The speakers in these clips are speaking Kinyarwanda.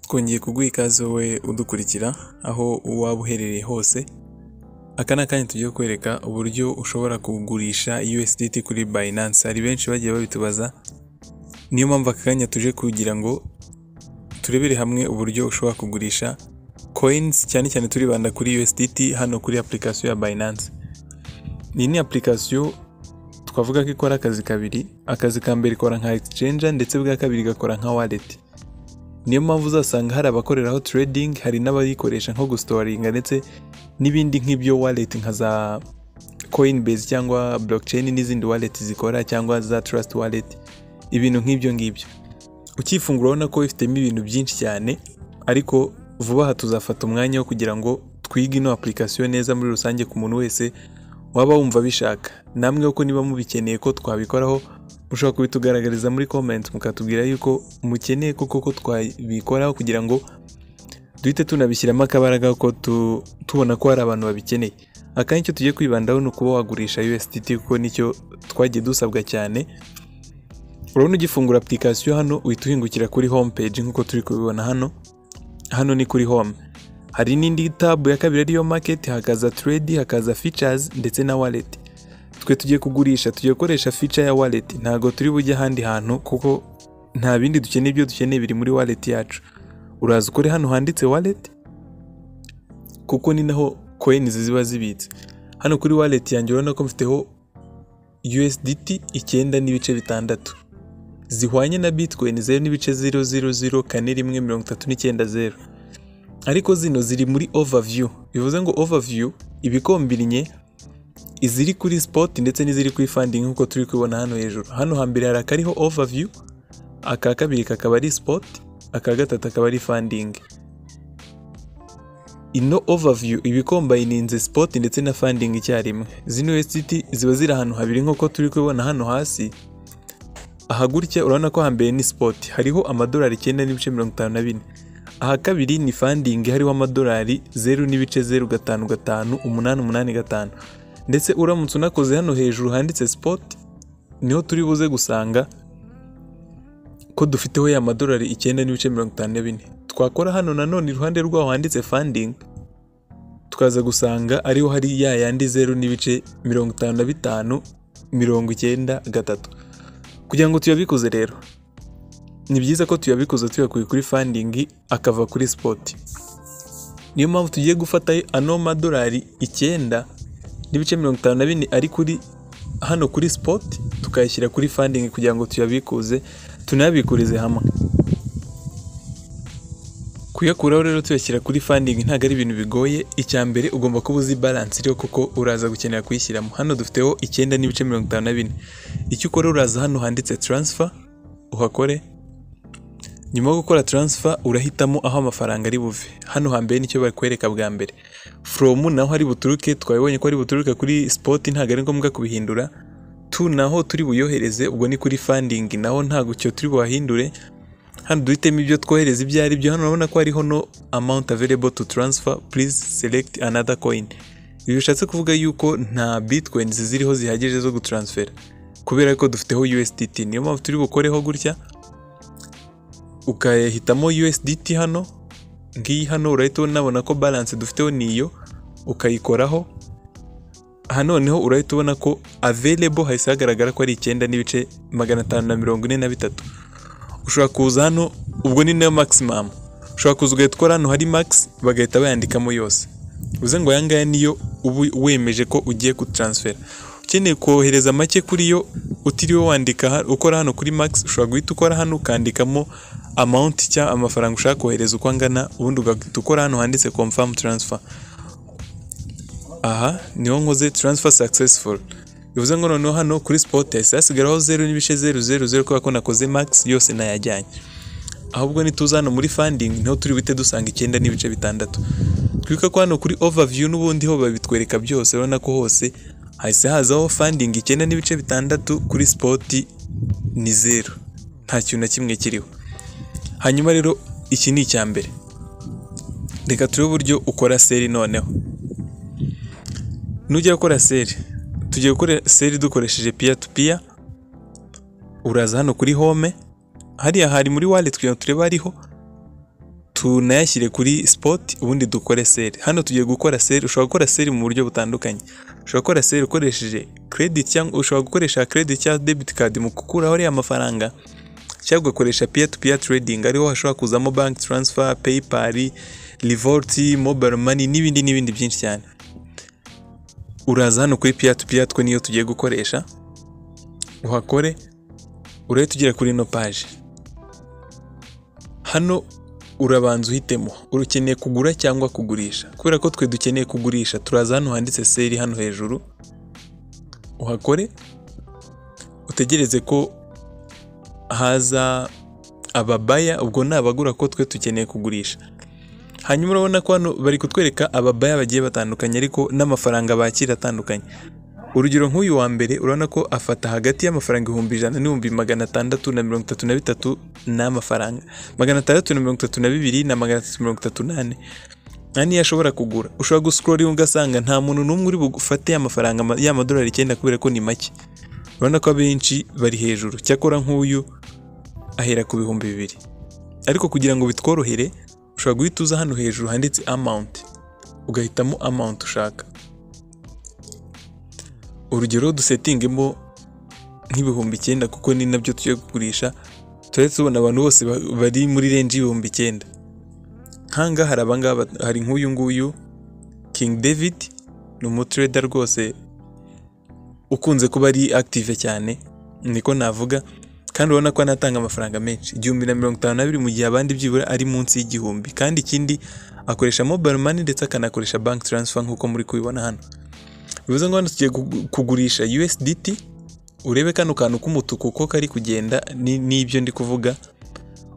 twongeye kuguha ikaze wowe udukurikira aho waba uherereye hose aka ni akanya tugiye kwereka uburyo ushobora kugurisha USDT kuri Binance hari benshi bagiye babitubaza niyo mpamvu aka kanya tuje kugira ngo turebere hamwe uburyo ushobora kugurisha coins cyane cyane turibanda kuri USDT hano kuri application ya Binance iyi ni application twavuga ko ikora akazi kabiri akazi ka mbere ikora nka exchange ndetse bwa kabiri igakora nka wallet niyo mpamvu uzasanga hari abakoreraho trading hari n'abayikoresha nko gusitoringa ndetse n'ibindi nk'ibyo wallet nka za coinbase cyangwa blockchain n'izindi wallet zikora cyangwa za trust wallet ibintu nk'ibyo ngibyo ukifungura urabona ko ifitemo ibintu byinshi cyane ariko vuba aha tuzafata umwanya wo kugira ngo twige ino application neza muri rusange ku muntu wese waba wumva bishaka namwe ko niba mubikeneye ko twabikoraho mushobora kubitugaragariza muri comment mukatubwira yuko mukeneye koko ko twabikoraho kugira ngo duhite tunabishyiramo akabaraga ko tu- tubona ko hari abantu babikeneye akanyi icyo tugiye kwibandaho ni ukuba wagurisha USDT kuko nicyo twagiye dusabwa cyane urabona ugifungura application hano uhita uhingukira kuri home page nk'uko turi kubibona hano hano ni kuri home hari n'indi tabu ya kabiri ariyo market hakaza trade hakaza features ndetse na wallet twe tugiye kugurisha tugiye gukoresha feature ya wallet ntabwo turi bujye ahandi hantu kuko nta bindi dukeneye ibyo dukeneye biri muri wallet yacu uraza ukore hano handitse wallet kuko ni naho coins ziba zibitse hano kuri wallet yanjye urabona ko mfiteho USDT icyenda n'ibice bitandatu zihwanye na bitcoin zeru n'ibice zero zero zero kane rimwe mirongo itatu n'icyenda zero ariko zino ziri muri overview bivuze ngo overview ibikombinye iziri kuri spot ndetse n'iziri kuri funding nk'uko turi kubibona hano hejuru hano hambere hari akariho overview aka kabiri kakaba ari spot aka gatatu akaba ari funding ino overview iba ikombayininze spot ndetse na funding icyarimwe zino USDT ziba ziri ahantu habiri nk'uko turi kubibona hano hasi aha gutya urabona ko hambere ni spot hariho amadolari icyenda n'ibice mirongo itanu na bine aha kabiri ni funding hariho amadolari zeru n'ibice zeru gatanu gatanu umunani umunani gatanu ndetse uramutse unakoze hano hejuru handitse spot niho turi buze gusanga ko dufiteho ya madolari icyenda n'ibice mirongo itanu na bine twakora hano nanone iruhande rwaho handitse funding tukaza gusanga ariho hari ya yandi zeru n'ibice mirongo itanu na bitanu mirongo icyenda gatatu kugira ngo tuyabikoze rero ni byiza ko tuyabikoza tuyakuye kuri funding akava kuri spot niyo mpamvu tugiye gufata ano madolari icyenda n'ibice mirongo itanu na bine ari kuri hano kuri spot tukayashyira kuri funding kugira ngo tuyabikuze tunayabikurize hamwe kuyakuraho rero tuyashyira kuri funding ntabwo ari ibintu bigoye icya mbere ugomba kuba uzi balance iriho kuko uraza gukenera kuyishyiramo hano dufiteho icyenda n'ibice mirongo itanu na bine icyo ukora uraza hano handitse transfer uhakore nyuma yo gukora taransifa urahitamo aho amafaranga ari buve hano hambere nicyo bakwereka bwa mbere foromu naho ari buturuke twabibonye ko ari buturuke kuri sipoti ntabwo ari ngombwa kubihindura tu naho turi buyohereze ubwo ni kuri fandingi naho ntabwo icyo turi buhahindure hano duhitemo ibyo twohereza ibyo ari byo hano urabona ko hariho no amount available to transfer please select another coin ibi bishatse kuvuga yuko nta bitcoins ziriho zihagije zo gutaransfera kubera ko dufiteho USDT niyo mpamvu turi bukoreho gutya ukahitamo USDT hano ngiyi hano urahita unabona ko balance dufiteho ni iyo ukayikoraho hanoneho urahita ubona ko available hahise hagaragara ko ari icyenda n'ibice magana atanu na mirongo ine na bitatu ushobora kuza hano ubwo ni nayo maximum ushobora kuza ugahita ukora hano hari max bagahita bayandikamo yose bivuze ngo aya ngaya niyo uba wemeje ko ugiye kutaransfera ukeneye kohereza make kuri yo utiriwe wandika ha- ukora hano kuri max ushobora guhita ukora hano ukandikamo amount cyangwa amafaranga ushaka kohereza uko angana ubundi ugahita ukora hano handitse confirm transfer aha niho nkoze transfer successful bivuze ngo noneho hano kuri spot hahise hasigaraho zeru n'ibice zeru zeru zeru kubera ko nakoze max yose nayajyanye ahubwo nituza hano muri funding niho turi buhite dusanga icyenda n'ibice bitandatu twibuka ko hano kuri overview n'ubundi ho babitwereka byose urabona ko hose hahise hazaho funding icyenda n'ibice bitandatu kuri spot ni zeru nta kintu na kimwe kiriho hanyuma rero iki ni icya mbere reka turebe uburyo ukora seri noneho nujya gukora seri tugiye gukora seri dukoresheje piya tu piya uraza hano kuri home hariya hari muri wallet kugira ngo turebe hariho tunayashyire kuri spot ubundi dukore sale hano tugiye gukora sale ushobora gukora sale mu buryo butandukanye ushobora gukora sale ukoresheje credit cyangwa ushobora gukoresha credit cyangwa debit card mu gukuraho ariya mafaranga cyangwa ugakoresha peer to peer trading ariho hashobora kuzamo bank transfer paypal revolt mobile money n'ibindi n'ibindi byinshi cyane uraza hano kuri peer to peer two niyo tugiye gukoresha uhakore urahita ugera kuri ino paje hano urabanza uhitemo urukeneye kugura cyangwa kugurisha kubera ko twe dukeneye kugurisha turaza hano handitse seri hano hejuru uhakore utegereze ko haza ababaya ubwo ni abagura ko twe dukeneye kugurisha hanyuma urabona ko hano bari kutwereka ababaya bagiye batandukanye ariko n'amafaranga bakira atandukanye urugero nk'uyu wa mbere urabona ko afata hagati y'amafaranga ibihumbi ijana n'ibihumbi magana atandatu na mirongo itatu na bitatu n'amafaranga magana atandatu na mirongo itatu na bibiri na magana atatu mirongo itatu n'ane nta niyo ashobora kugura ushobora gusikororinga ugasanga nta muntu n'umwe uri bufate amafaranga ma- y'amadolari icyenda kubera ko ni make urabona ko abenshi bari hejuru cyakora nk'uyu ahera ku bihumbi bibiri ariko kugira ngo bitworohere ushobora guhita uza hano hejuru handitse amount ugahitamo amount ushaka urugero dusetingemo nk'ibihumbi icyenda kuko ni nabyo tugiye kugurisha turahita tubona abantu bose ba- bari muri renji y'ibihumbi icyenda nkanga hari abangaba hari nk'uyu nguyu King David ni umutrader rwose ukunze kuba ari active cyane niko navuga kandi urabona ko anatanga amafaranga menshi igihumbi na mirongo itanu na bibiri mu gihe abandi byibura ari munsi y'igihumbi kandi ikindi akoresha mobile money ndetse akanakoresha bank transfer nk'uko muri kubibona hano bivuze ngo hano tugiye kugu- kugurisha USDT urebe kano kantu k'umutuku ko kari kugenda ni- n'ibyo ndi kuvuga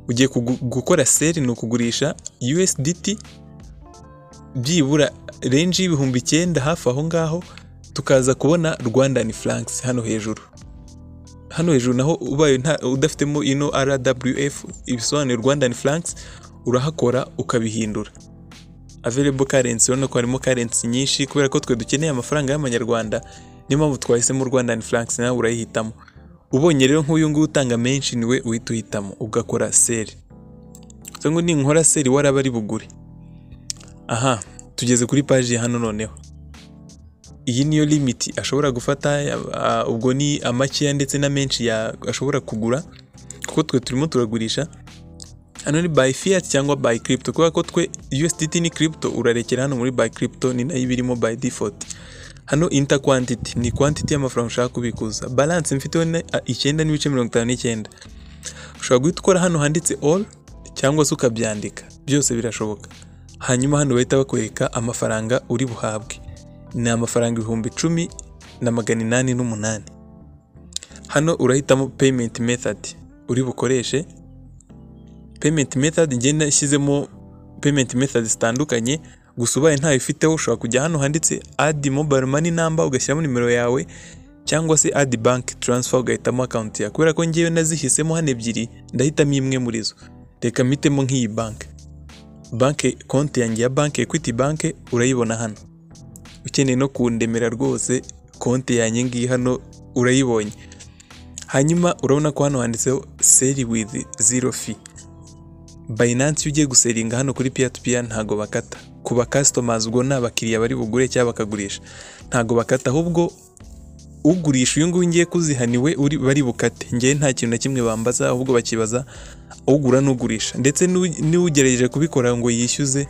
ugiye kugu- gukora seri ni ukugurisha USDT byibura renji y'ibihumbi icyenda hafi aho ngaho tukaza kubona Rwandan francs hano hejuru hano hejuru naho ubaye nta- udafitemo ino RWF ibisobanuye Rwandan francs urahakora ukabihindura available currency urabona ko harimo currency nyinshi kubera ko twe dukeneye amafaranga y'amanyarwanda niyo mpamvu twahisemo Rwandan francs nawe urayihitamo ubonye rero nk'uyu nguyu utanga menshi niwe uhita uhitamo ugakora seri so ngo ninkora seri waraba ari bugure aha tugeze kuri paji ya hano noneho iyi niyo limiti ashobora gufata ah, ubwo ni amakeya ndetse na menshi ya ashobora kugura kuko twe turimo turagurisha hano ni by fiat cyangwa by crypto kubera ko twe USDT ni crypto urarekera hano muri by crypto ni nayo iba irimo by default hano inter quantity ni quantity y'amafaranga ushaka kubikuza balance mfiteho ni ah, icyenda n'ibice mirongo itanu n'icyenda ushobora guhita ukora hano handitse all cyangwa se ukabyandika byose birashoboka hanyuma hano bahita bakwereka amafaranga uri buhabwe ni amafaranga ibihumbi icumi na magana inani n'umunani hano urahitamo payment method uri bukoreshe payment method ngenda ishyizemo payment method zitandukanye gusa ubaye ntayo ufiteho ushobora kujya hano handitse add mobile money number ugashyiramo nimero yawe cyangwa se add bank transfer ugahitamo account yawe kubera ko ngewe nazihisemo hano ebyiri ndahitamo imwe muri zo reka mpitemo nk'iyi bank banke konti yanjye ya banki equity bank urayibona hano ukeneye no kundemera rwose konti yanjye ngiyi hano urayibonye hanyuma urabona ko hano handitseho sell with zero fee Binance iyo ugiye guseringa hano kuri peer to peer ntago bakata ku ba customers ubwo ni abakiriya bari bugure cyangwa bakagurisha ntago bakata ahubwo ugurisha uyu nguyu ngiye kuzihaniwe uri bari bukate ngewe nta kintu na kimwe bambaza ahubwo bakibaza ugura n'ugurisha ndetse n'u- n'ugerageje kubikora ngo yishyuze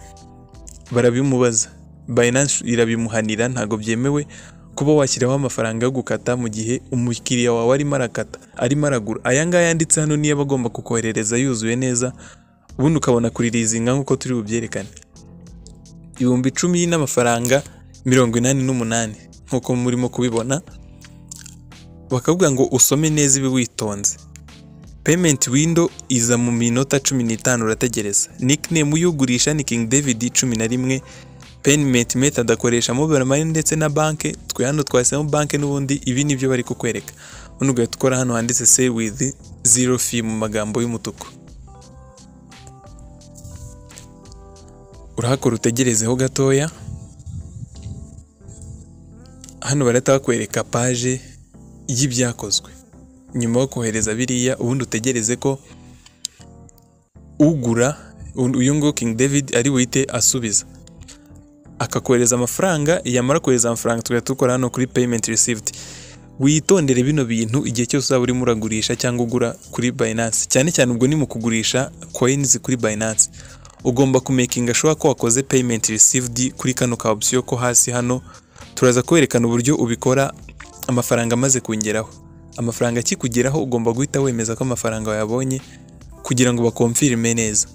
barabimubaza Binance irabimuhanira ntago byemewe kuba washyiraho amafaranga yo gukata mu gihe umukiriya wawe arimo arakata arimo aragura aya ngaya yanditse hano niyo aba agomba kukoherereza yuzuye neza ubundi ukabona kuririzinga nk'uko turi bubyerekane ibihumbi icumi n'amafaranga mirongo inani n'umunani nk'uko murimo kubibona bakavuga ngo usome neza ibi witonze payment window iza mu minota cumi n'itanu urategereza nickname uyugurisha ni King David cumi na rimwe payment method akoresha mobile money ndetse na banke twe hano twahisemo banke n'ubundi ibi nibyo bari kukwereka ubundi ugahita ukora hano handitse save with zero fee mu magambo y'umutuku urahakora utegerezeho gatoya hano barahita bakwereka paje y'ibyakozwe nyuma yo kohereza biriya ubundi utegereze ko ugura uyu nguyu King David ari buhite asubiza akakohereza amafaranga yamara kohereza amafaranga tugahita dukora hano kuri payment received witondere bino bintu igihe cyose uzaba urimo uragurisha cyangwa ugura kuri Binance cyane cyane ubwo ni mu kugurisha coins kuri Binance ugomba kumekinga sure ko wakoze payment received kuri kano ka option ko hasi hano turaza kwerekana uburyo ubikora amafaranga amaze kungeraho amafaranga akikugeraho ugomba guhita wemeza ko amafaranga wayabonye kugira ngo bakomfirime neza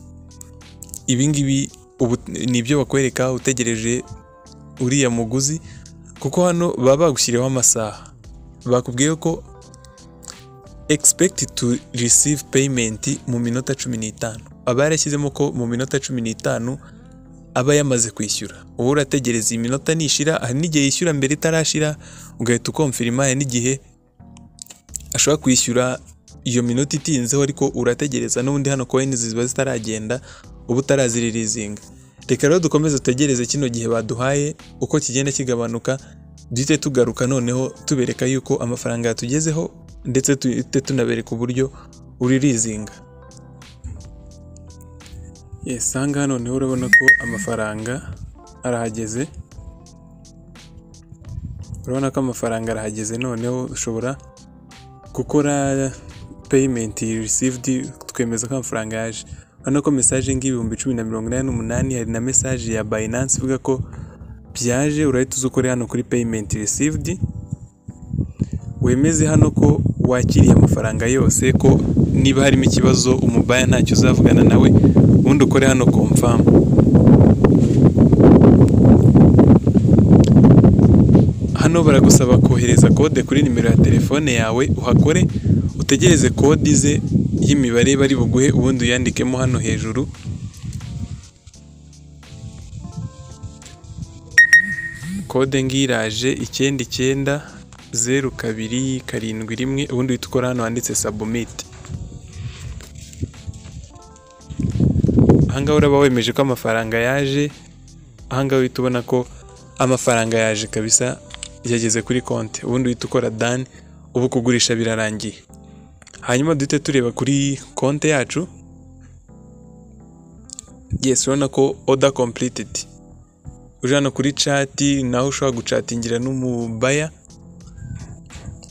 ibi ngibi ubu ni ibyo bakwereka utegereje uriya muguzi kuko hano baba bagushyiriyeho amasaha bakubwiye ko egisipegiti tu receive payment mu minota cumi n'itanu aba yarashyizemo ko mu minota cumi n'itanu aba yamaze kwishyura wowe urategereza iyi minota nishira hari n'igihe yishyura mbere itarashira ugahita ukomfirima hari n'igihe ashobora kwishyura iyo minota itinzeho ariko urategereza n'ubundi hano koyini ziba zitaragenda uba utaraziririzinga reka rero dukomeze dutegereze kino gihe baduhaye uko kigenda kigabanuka duhite tugaruka noneho tubereka yuko amafaranga yatugezeho ndetse duhite tunabereka uburyo uririzinga yes aha ngaha noneho urabona ko amafaranga arahageze urabona ko amafaranga arahageze noneho ushobora gukora payimenti received twemeza ko amafaranga yaje urabona ko mesaje nk'ibihumbi cumi na mirongo inani n'umunani hari na mesaje ya bayinansi ivuga ko byaje urahita uza ukore hano kuri payimenti received wemeze hano ko wakiriye amafaranga yose ko niba harimo ikibazo umubaya ntacyo uzavugana nawe ubundi ukore hano komfamu hano baragusaba kohereza kode kuri nimero ya telefone yawe uhakore utegereze kode ize y'imibare bari buguhe ubundi uyandikemo hano hejuru kode ngiraje icyenda icyenda zeru kabiri karindwi rimwe ubundi uhita ukora hano handitse sabumiti ahangaha uraba wemeje ko amafaranga yaje ahangaha uhita ubona ko amafaranga yaje kabisa yageze kuri konti ubundi uhita ukora dani ubu kugurisha birarangiye hanyuma duhite tureba kuri konti yacu yesi urabona ko oda kompulitidi uje hano kuri cati naho ushobora gucatingira n'umubaya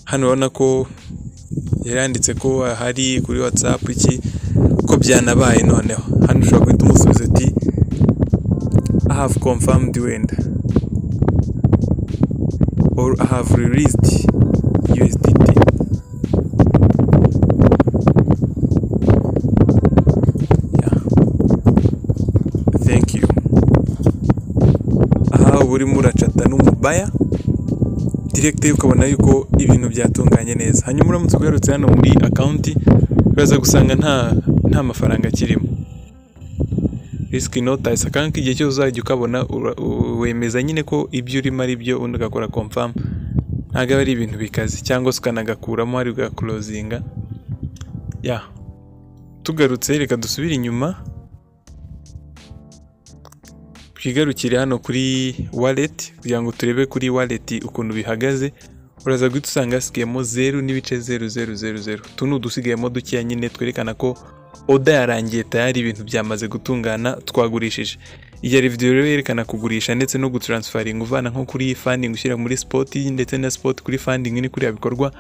hano urabona ko yari yanditse ko hari kuri watsapu iki ko byanabaye noneho hano ushobora guhita umusubiza ati i have confirmed wenda or i have released USDT urimo uracata n'umubaya direkite ukabona yuko ibintu byatunganye neza hanyuma uramutse ugarutse hano muri akawunti uraza gusanga nta nta mafaranga akirimo risiki notayisi akanka igihe cyose uzajya ukabona wemeza nyine ko ibyo urimo ari byo undi ugakora komfamu ntabwo aba ari ibintu bikaze cyangwa se ukanagakuramo hari bwakorozinga ya tugarutse reka dusubire inyuma twigarukire hano kuri waleti kugira ngo turebe kuri waleti ukuntu bihagaze uraza guhita usanga hasigayemo zeru n'ibice zeru zeru zeru zeru utu ni udusigayemo dukeya nyine twerekana ko oda yarangiye tayari ibintu byamaze gutungana twagurishije iyi ari videwo rero yerekana kugurisha ndetse no gutaransfaringa uvana nko kuri fandingi ushyira muri sipoti ndetse na sipoti kuri fandingi ni kuriya bikorwa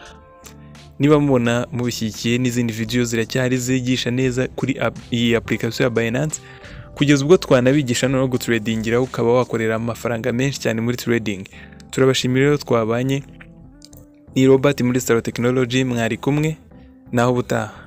niba mubona mubishyigikiye n'izindi videwo ziracyari zigisha neza kuri iyi apulikasiyo ya bayinansi kugeza ubwo twanabigisha noneho guturedingira ukaba wakorera amafaranga menshi cyane muri turedingi turabashimira rero twabanye ni robert muri sitaro tekinoloji mwari kumwe naho ubutaha